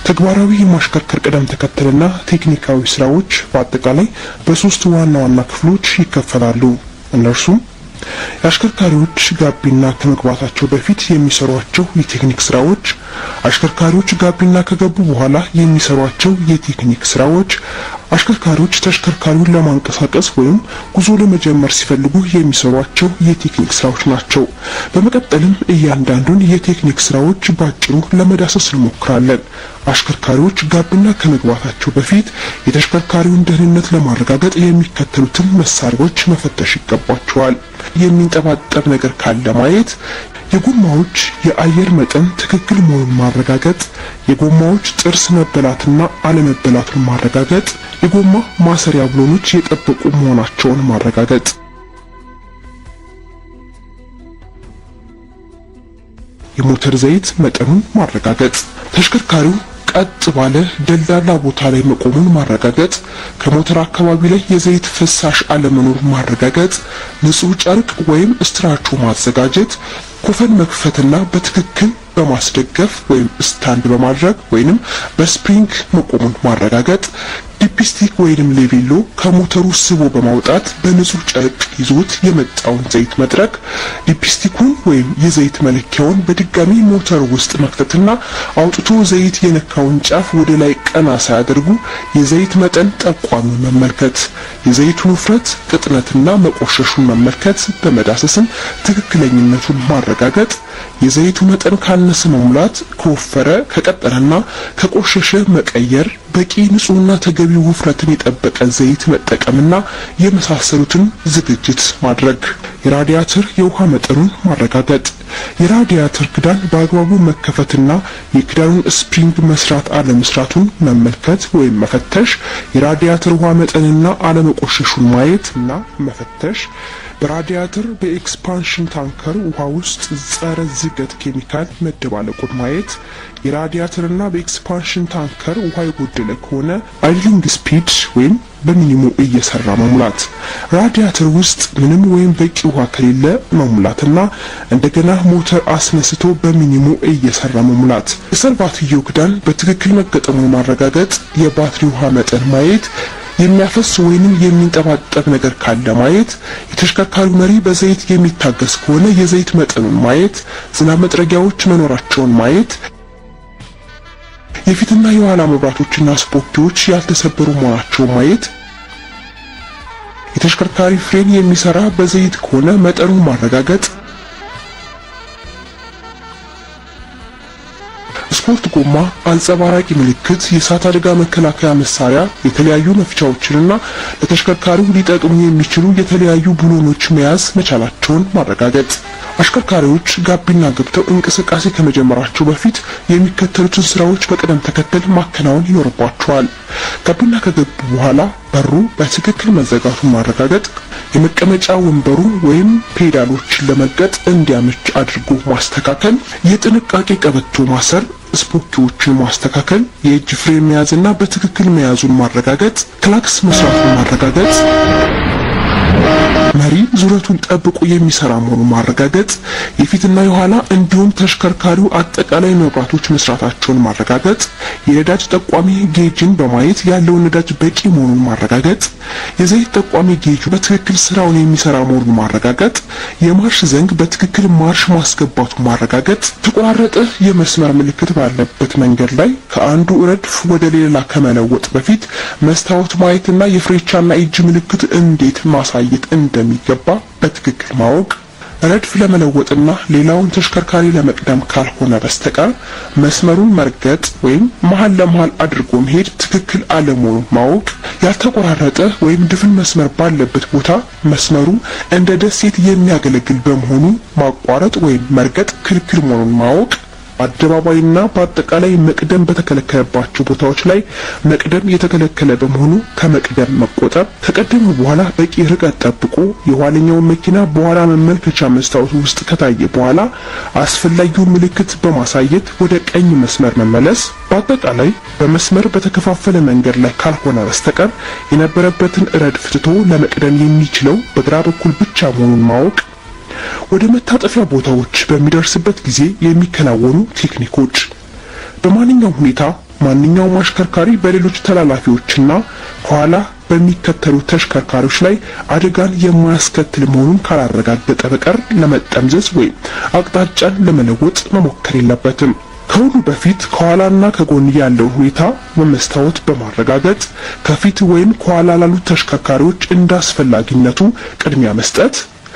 ተግባራዊ የማሽከርከር ቅደም ተከተልና ቴክኒካዊ ስራዎች በአጠቃላይ በሶስት ዋና ዋና ክፍሎች ይከፈላሉ። እነርሱም የአሽከርካሪዎች ጋቢና ከመግባታቸው በፊት የሚሰሯቸው የቴክኒክ ስራዎች፣ አሽከርካሪዎች ጋቢና ከገቡ በኋላ የሚሰሯቸው የቴክኒክ ስራዎች፣ አሽከርካሪዎች ተሽከርካሪውን ለማንቀሳቀስ ወይም ጉዞ ለመጀመር ሲፈልጉ የሚሰሯቸው የቴክኒክ ስራዎች ናቸው። በመቀጠልም እያንዳንዱን የቴክኒክ ስራዎች ባጭሩ ለመዳሰስ እንሞክራለን። አሽከርካሪዎች ጋቢና ከመግባታቸው በፊት የተሽከርካሪውን ደህንነት ለማረጋገጥ የሚከተሉትን መሳሪያዎች መፈተሽ ይገባቸዋል። የሚንጠባጠብ ነገር ካለ ማየት፣ የጎማዎች የአየር መጠን ትክክል መሆኑን ማረጋገጥ፣ የጎማዎች ጥርስ መበላትና አለመበላቱን ማረጋገጥ፣ የጎማ ማሰሪያ ብሎኖች የጠበቁ መሆናቸውን ማረጋገጥ። የሞተር ዘይት መጠኑን ማረጋገጥ፣ ተሽከርካሪው ቀጥ ባለ ደልዳላ ቦታ ላይ መቆሙን ማረጋገጥ፣ ከሞተር አካባቢ ላይ የዘይት ፍሳሽ አለመኖር ማረጋገጥ፣ ንጹህ ጨርቅ ወይም ስትራቾ ማዘጋጀት፣ ኮፈን መክፈትና በትክክል በማስደገፍ ወይም ስታንድ በማድረግ ወይንም በስፕሪንግ መቆሙን ማረጋገጥ፣ ዲፕስቲክ ወይንም ሌቬሎ ከሞተሩ ስቦ በማውጣት በንጹህ ጨርቅ ይዞት የመጣውን ዘይት መጥረግ፣ ዲፕስቲኩን ወይም የዘይት መለኪያውን በድጋሚ ሞተሩ ውስጥ መክተትና አውጥቶ ዘይት የነካውን ጫፍ ወደ ላይ ቀና ሳያደርጉ የዘይት መጠን ጠቋሚውን መመልከት፣ የዘይቱን ውፍረት ቅጥነትና መቆሸሹን መመልከት፣ በመዳሰስም ትክክለኝነቱን ማረጋገጥ፣ የዘይቱ መጠን ካነሰ መሙላት፣ ከወፈረ ከቀጠነና ከቆሸሸ መቀየር፣ በቂ ንጹህና ተገቢ ውፍረትን የጠበቀ ዘይት መጠቀምና የመሳሰሉትን ዝግጅት ማድረግ፣ የራዲያተር የውሃ መጠኑን ማረጋገጥ፣ የራዲያተር ክዳን በአግባቡ መከፈትና የክዳኑን ስፕሪንግ መስራት አለመስራቱን መመልከት ወይም መፈተሽ፣ የራዲያተር ውሃ መጠንና አለመቆሸሹን ማየት እና መፈተሽ፣ በራዲያተር በኤክስፓንሽን ታንከር ውሃ ውስጥ ጸረ ዝገት ኬሚካል መደባለቁን ማየት፣ የራዲያተርና በኤክስፓንሽን ታንከር ውሃ የጎደለ ከሆነ አይድሊንግ ስፒድ ወይም በሚኒሙ እየሰራ መሙላት፣ ራዲያተር ውስጥ ምንም ወይም በቂ ውሃ ከሌለ መሙላትና እንደገና ሞተር አስነስቶ በሚኒሙ እየሰራ መሙላት፣ የሰርቫትዮ ክዳን በትክክል መገጠሙን ማረጋገጥ፣ የባትሪ ውሃ መጠን ማየት የሚያፈስ ወይንም የሚንጠባጠብ ነገር ካለ ማየት፣ የተሽከርካሪው መሪ በዘይት የሚታገስ ከሆነ የዘይት መጠኑን ማየት፣ ዝናብ መጥረጊያዎች መኖራቸውን ማየት፣ የፊትና የኋላ መብራቶችና ስፖኪዎች ያልተሰበሩ መሆናቸውን ማየት፣ የተሽከርካሪ ፍሬን የሚሰራ በዘይት ከሆነ መጠኑን ማረጋገጥ፣ ስፖርት ጎማ፣ አንጸባራቂ ምልክት፣ የእሳት አደጋ መከላከያ መሳሪያ፣ የተለያዩ መፍቻዎችንና ለተሽከርካሪው ሊጠቅሙ የሚችሉ የተለያዩ ብሎኖች መያዝ መቻላቸውን ማረጋገጥ። አሽከርካሪዎች ጋቢና ገብተው እንቅስቃሴ ከመጀመራቸው በፊት የሚከተሉትን ስራዎች በቅደም ተከተል ማከናወን ይኖርባቸዋል። ጋቢና ከገቡ በኋላ በሩ በትክክል መዘጋቱን ማረጋገጥ፣ የመቀመጫ ወንበሩ ወይም ፔዳሎችን ለመርገጥ እንዲያመች አድርጎ ማስተካከል፣ የጥንቃቄ ቀበቶ ማሰር፣ ስፖኪዎችን ማስተካከል፣ የእጅ ፍሬም መያዝና በትክክል መያዙን ማረጋገጥ፣ ክላክስ መስራቱን ማረጋገጥ መሪ ዙረቱን ጠብቆ የሚሰራ መሆኑን ማረጋገጥ፣ የፊትና የኋላ እንዲሁም ተሽከርካሪው አጠቃላይ መብራቶች መስራታቸውን ማረጋገጥ፣ የነዳጅ ጠቋሚ ጌጅን በማየት ያለውን ነዳጅ በቂ መሆኑን ማረጋገጥ፣ የዘይት ጠቋሚ ጌጁ በትክክል ስራውን የሚሰራ መሆኑን ማረጋገጥ፣ የማርሽ ዘንግ በትክክል ማርሽ ማስገባቱን ማረጋገጥ፣ ተቆራረጠ የመስመር ምልክት ባለበት መንገድ ላይ ከአንዱ ረድፍ ወደ ሌላ ከመለወጥ በፊት መስታወት ማየትና የፍሬቻና እጅ ምልክት እንዴት ማሳየት እንደሚገባ በትክክል ማወቅ ረድፍ ለመለወጥና ሌላውን ተሽከርካሪ ለመቅደም ካልሆነ በስተቀር መስመሩን መርገጥ ወይም መሀል ለመሀል አድርጎ መሄድ ትክክል አለመሆኑን ማወቅ፣ ያልተቆራረጠ ወይም ድፍን መስመር ባለበት ቦታ መስመሩ እንደ ደሴት የሚያገለግል በመሆኑ ማቋረጥ ወይም መርገጥ ክልክል መሆኑን ማወቅ በአደባባይና በአጠቃላይ መቅደም በተከለከለባቸው ቦታዎች ላይ መቅደም የተከለከለ በመሆኑ ከመቅደም መቆጠብ፣ ከቀደሙ በኋላ በቂ ርቀት ጠብቆ የኋለኛውን መኪና በኋላ መመልከቻ መስታወት ውስጥ ከታየ በኋላ አስፈላጊውን ምልክት በማሳየት ወደ ቀኝ መስመር መመለስ፣ በአጠቃላይ በመስመር በተከፋፈለ መንገድ ላይ ካልሆነ በስተቀር የነበረበትን ረድፍ ትቶ ለመቅደም የሚችለው በግራ በኩል ብቻ መሆኑን ማወቅ ወደ መታጠፊያ ቦታዎች በሚደርስበት ጊዜ የሚከናወኑ ቴክኒኮች በማንኛውም ሁኔታ ማንኛውም አሽከርካሪ በሌሎች ተላላፊዎችና ከኋላ በሚከተሉ ተሽከርካሪዎች ላይ አደጋን የማያስከትል መሆኑን ካላረጋገጠ በቀር ለመጠምዘዝ ወይም አቅጣጫን ለመለወጥ መሞከር የለበትም። ከሁሉ በፊት ከኋላና ከጎን ያለውን ሁኔታ በመስታወት በማረጋገጥ ከፊት ወይም ከኋላ ላሉ ተሽከርካሪዎች እንደ አስፈላጊነቱ ቅድሚያ መስጠት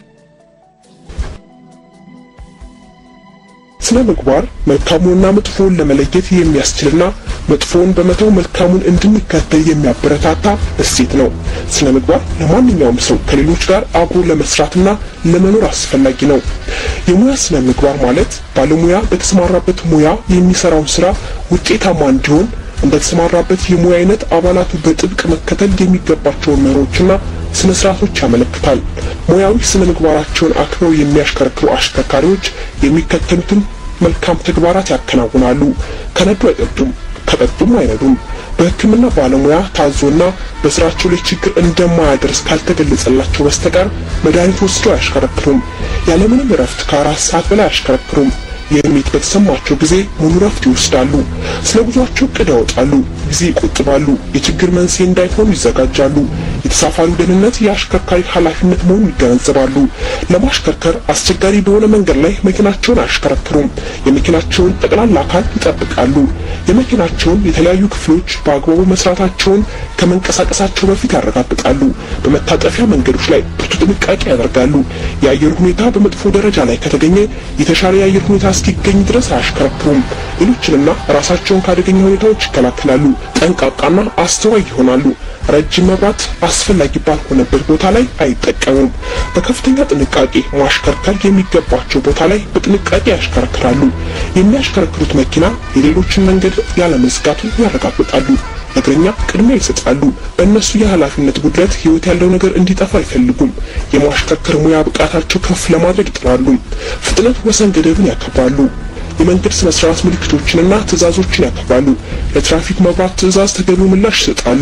ስነ ምግባር መልካሙንና መጥፎውን ለመለየት የሚያስችልና መጥፎውን በመተው መልካሙን እንድንከተል የሚያበረታታ እሴት ነው። ስነ ምግባር ለማንኛውም ሰው ከሌሎች ጋር አብሮ ለመስራትና ለመኖር አስፈላጊ ነው። የሙያ ስነ ምግባር ማለት ባለሙያ በተሰማራበት ሙያ የሚሰራውን ስራ ውጤታማ እንዲሆን እንደተሰማራበት የሙያ አይነት አባላቱ በጥብቅ መከተል የሚገባቸውን መርሆችና ስነ ስርዓቶች ያመለክታል። ሙያዊ ስነ ምግባራቸውን አክብረው የሚያሽከረክሩ አሽከርካሪዎች የሚከተሉትን መልካም ተግባራት ያከናውናሉ። ከነዱ አይጠጡም፣ ከጠጡም አይነዱም። በሕክምና ባለሙያ ታዞና በስራቸው ላይ ችግር እንደማያደርስ ካልተገለጸላቸው በስተቀር መድኃኒት ወስደው አያሽከረክሩም። ያለምንም እረፍት ከአራት ሰዓት በላይ አያሽከረክሩም። የስሜት በተሰማቸው ጊዜ ሙሉ ረፍት ይወስዳሉ። ስለ ጉዟቸው እቅድ ያወጣሉ፣ ጊዜ ይቆጥባሉ፣ የችግር መንስኤ እንዳይሆኑ ይዘጋጃሉ። የተሳፋሪው ደህንነት የአሽከርካሪ ኃላፊነት መሆኑን ይገነዘባሉ። ለማሽከርከር አስቸጋሪ በሆነ መንገድ ላይ መኪናቸውን አያሽከረክሩም። የመኪናቸውን ጠቅላላ አካል ይጠብቃሉ። የመኪናቸውን የተለያዩ ክፍሎች በአግባቡ መስራታቸውን ከመንቀሳቀሳቸው በፊት ያረጋግጣሉ። በመታጠፊያ መንገዶች ላይ ብርቱ ጥንቃቄ ያደርጋሉ። የአየር ሁኔታ በመጥፎ ደረጃ ላይ ከተገኘ የተሻለ የአየር ሁኔታ እስኪገኝ ድረስ አያሽከረክሩም። ሌሎችንና ራሳቸውን ከአደገኛ ሁኔታዎች ይከላከላሉ። ጠንቃቃና አስተዋይ ይሆናሉ። ረጅም መብራት አስፈላጊ ባልሆነበት ቦታ ላይ አይጠቀሙም። በከፍተኛ ጥንቃቄ ማሽከርከር የሚገባቸው ቦታ ላይ በጥንቃቄ ያሽከረክራሉ። የሚያሽከረክሩት መኪና የሌሎችን መንገድ ያለመዝጋቱን ያረጋግጣሉ። እግረኛ ቅድሚያ ይሰጣሉ። በእነሱ የኃላፊነት ጉድለት ሕይወት ያለው ነገር እንዲጠፋ አይፈልጉም። የማሽከርከር ሙያ ብቃታቸው ከፍ ለማድረግ ይጥራሉ። ፍጥነት ወሰን ገደብን ያከብራሉ። የመንገድ ስነ ስርዓት ምልክቶችንና ትዕዛዞችን ያከብራሉ። ለትራፊክ መብራት ትዕዛዝ ተገቢው ምላሽ ይሰጣሉ።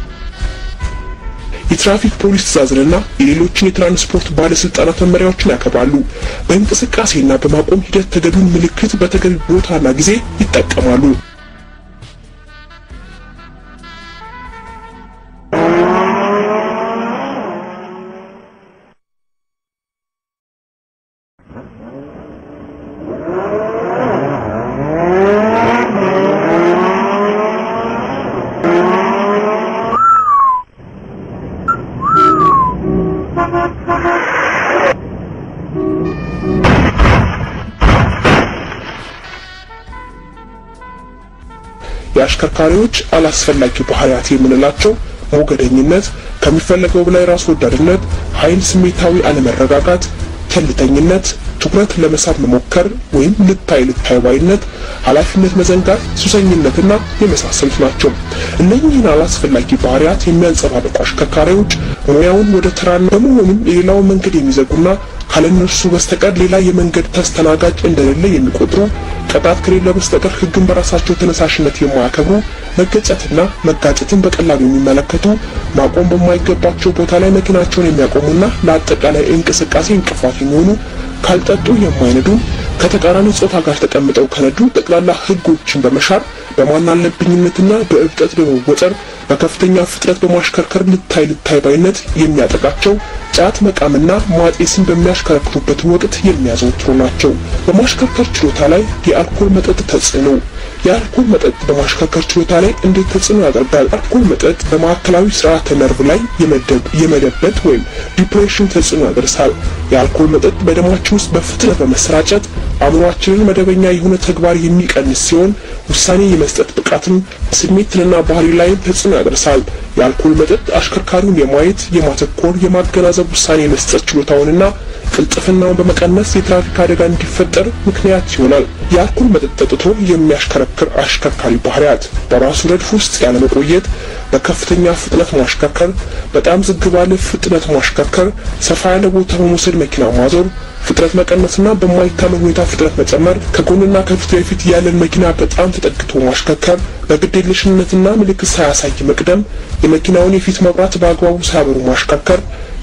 የትራፊክ ፖሊስ ትዕዛዝንና የሌሎችን የትራንስፖርት ባለስልጣናት መመሪያዎችን ያከብራሉ። በእንቅስቃሴና በማቆም ሂደት ተገቢውን ምልክት በተገቢ ቦታና ጊዜ ይጠቀማሉ። የአሽከርካሪዎች አላስፈላጊ ባህሪያት የምንላቸው ሞገደኝነት፣ ከሚፈለገው በላይ ራስ ወዳድነት፣ ኃይል፣ ስሜታዊ አለመረጋጋት፣ ቸልተኝነት፣ ትኩረት ለመሳብ መሞከር ወይም ልታይ ልታይ ባይነት፣ ኃላፊነት መዘንጋት፣ ሱሰኝነትና የመሳሰሉት ናቸው። እነኚህን አላስፈላጊ ባህሪያት የሚያንጸባርቁ አሽከርካሪዎች ሙያውን ወደ ተራና በመሆኑም የሌላውን መንገድ የሚዘጉና ካለነርሱ በስተቀር ሌላ የመንገድ ተስተናጋጅ እንደሌለ የሚቆጥሩ ቅጣት ከሌለ በስተቀር ሕግን በራሳቸው ተነሳሽነት የማያከብሩ መገጨትና መጋጨትን በቀላሉ የሚመለከቱ ማቆም በማይገባቸው ቦታ ላይ መኪናቸውን የሚያቆሙና ለአጠቃላይ እንቅስቃሴ እንቅፋት የሚሆኑ ካልጠጡ የማይነዱ ከተቃራኒ ጾታ ጋር ተቀምጠው ከነዱ ጠቅላላ ሕጎችን በመሻር በማናለብኝነትና በእብጠት በመወጠር በከፍተኛ ፍጥነት በማሽከርከር ልታይ ልታይ ባይነት የሚያጠቃቸው ጫት መቃምና ማጤስን በሚያሽከረክሩበት ወቅት የሚያዘወትሩ ናቸው። በማሽከርከር ችሎታ ላይ የአልኮል መጠጥ ተጽዕኖ የአልኮል መጠጥ በማሽከርከር ችሎታ ላይ እንዴት ተጽዕኖ ያደርጋል? አልኮል መጠጥ በማዕከላዊ ስርዓተ ነርቭ ላይ የመደበት ወይም ዲፕሬሽን ተጽዕኖ ያደርሳል። የአልኮል መጠጥ በደማችን ውስጥ በፍጥነት በመሰራጨት አእምሯችንን መደበኛ የሆነ ተግባር የሚቀንስ ሲሆን ውሳኔ የመስጠት ብቃትን፣ ስሜትንና ባህሪ ላይም ተጽዕኖ ያደርሳል። የአልኮል መጠጥ አሽከርካሪውን የማየት፣ የማተኮር፣ የማገናዘብ ውሳኔ የመስጠት ችሎታውንና ቅልጥፍናውን በመቀነስ የትራፊክ አደጋ እንዲፈጠር ምክንያት ይሆናል። የአልኮል መጠጥ ጠጥቶ የሚያሽከረክር አሽከርካሪ ባህሪያት በራሱ ረድፍ ውስጥ ያለመቆየት፣ በከፍተኛ ፍጥነት ማሽከርከር፣ በጣም ዝግ ባለ ፍጥነት ማሽከርከር፣ ሰፋ ያለ ቦታ በመውሰድ መኪና ማዞር፣ ፍጥነት መቀነስና በማይታመን ሁኔታ ፍጥነት መጨመር፣ ከጎንና ከፊት ለፊት ያለን መኪና በጣም ተጠግቶ ማሽከርከር፣ በግዴለሽነትና ምልክት ሳያሳይ መቅደም፣ የመኪናውን የፊት መብራት በአግባቡ ሳያበሩ ማሽከርከር፣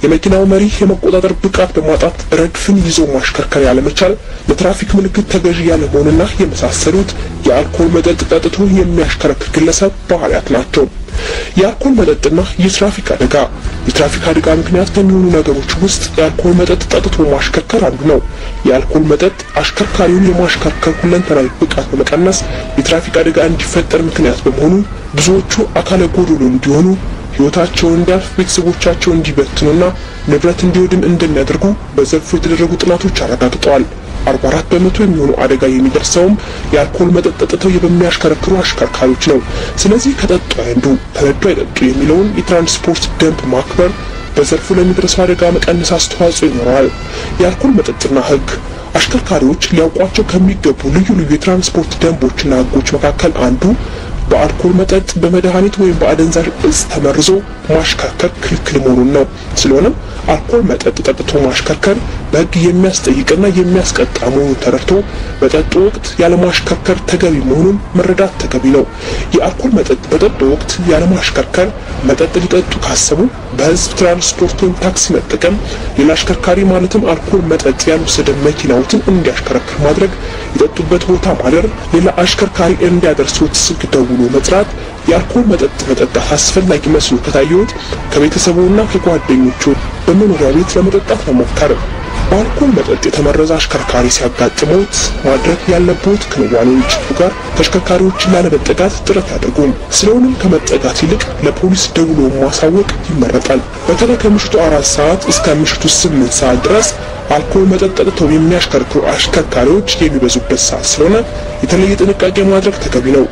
የመኪናው መሪ የመቆጣጠር ብቃት በማጣት ረድፍን ይዞ ማሽከርከር ያለመቻል፣ ለትራፊክ ምልክት ተገዢ ያለመሆንና የመሳሰሉት የአልኮል መጠጥ ጠጥቶ የሚያሽከረክር ግለሰብ ባህሪያት ናቸው። የአልኮል መጠጥና የትራፊክ አደጋ የትራፊክ አደጋ ምክንያት ከሚሆኑ ነገሮች ውስጥ የአልኮል መጠጥ ጠጥቶ ማሽከርከር አንዱ ነው። የአልኮል መጠጥ አሽከርካሪውን የማሽከርከር ሁለንተናዊ ብቃት በመቀነስ የትራፊክ አደጋ እንዲፈጠር ምክንያት በመሆኑ ብዙዎቹ አካለ ጎዶሎ እንዲሆኑ ሕይወታቸውን እንዲያልፍ ቤተሰቦቻቸው እንዲበትኑና ንብረት እንዲወድም እንደሚያደርጉ በዘርፉ የተደረጉ ጥናቶች አረጋግጠዋል። 44 በመቶ የሚሆኑ አደጋ የሚደርሰውም የአልኮል መጠጥ ጠጥተው በሚያሽከረክሩ አሽከርካሪዎች ነው። ስለዚህ ከጠጡ አይንዱ ከነዱ አይጠጡ የሚለውን የትራንስፖርት ደንብ ማክበር በዘርፉ ለሚደርሰው አደጋ መቀነስ አስተዋጽኦ ይኖረዋል። የአልኮል መጠጥና ሕግ አሽከርካሪዎች ሊያውቋቸው ከሚገቡ ልዩ ልዩ የትራንስፖርት ደንቦችና ሕጎች መካከል አንዱ በአልኮል መጠጥ በመድኃኒት ወይም በአደንዛዥ እጽ ተመርዞ ማሽከርከር ክልክል መሆኑን ነው። ስለሆነም አልኮል መጠጥ ጠጥቶ ማሽከርከር በሕግ የሚያስጠይቅና የሚያስቀጣ መሆኑን ተረድቶ በጠጡ ወቅት ያለማሽከርከር ተገቢ መሆኑን መረዳት ተገቢ ነው። የአልኮል መጠጥ በጠጡ ወቅት ያለማሽከርከር መጠጥ ሊጠጡ ካሰቡ በሕዝብ ትራንስፖርት ወይም ታክሲ መጠቀም፣ ሌላ አሽከርካሪ ማለትም አልኮል መጠጥ ያልወሰደ መኪናዎትን እንዲያሽከረክር ማድረግ፣ የጠጡበት ቦታ ማደር፣ ሌላ አሽከርካሪ እንዲያደርሱት ስልክ ደውሎ መጥራት የአልኮል መጠጥ መጠጣት አስፈላጊ መስሎ ከታየዎት ከቤተሰቡና ከጓደኞቹ በመኖሪያ ቤት ለመጠጣት መሞከር። በአልኮል መጠጥ የተመረዘ አሽከርካሪ ሲያጋጥመውት ማድረግ ያለብዎት ክንዋኔዎች ጋር ተሽከርካሪዎችን ላለመጠጋት ጥረት ያድርጉም። ስለሆነም ከመጠጋት ይልቅ ለፖሊስ ደውሎ ማሳወቅ ይመረጣል። በተለይ ከምሽቱ አራት ሰዓት እስከ ምሽቱ ስምንት ሰዓት ድረስ አልኮል መጠጥ ጠጥተው የሚያሽከርክሩ አሽከርካሪዎች የሚበዙበት ሰዓት ስለሆነ የተለየ ጥንቃቄ ማድረግ ተገቢ ነው።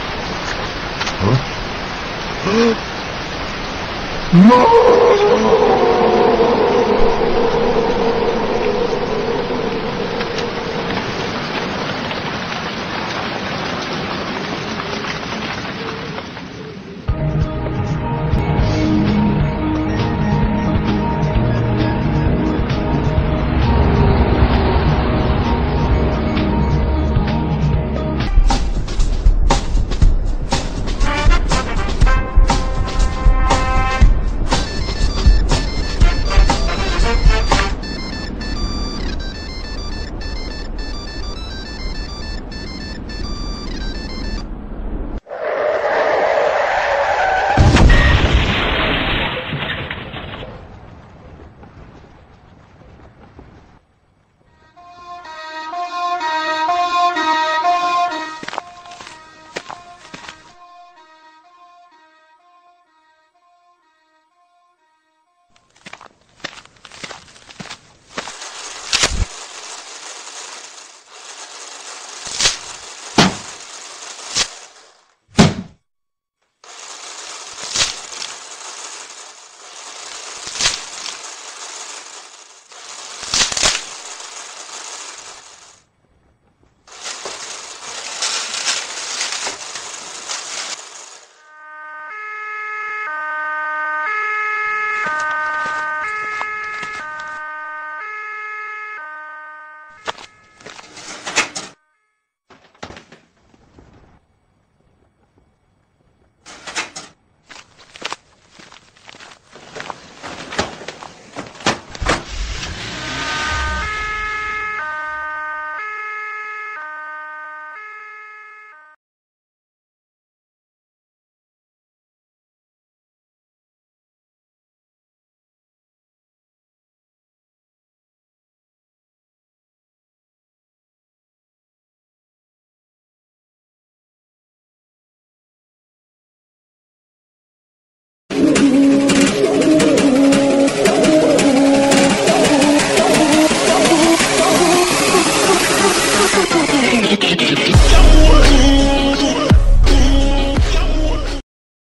No!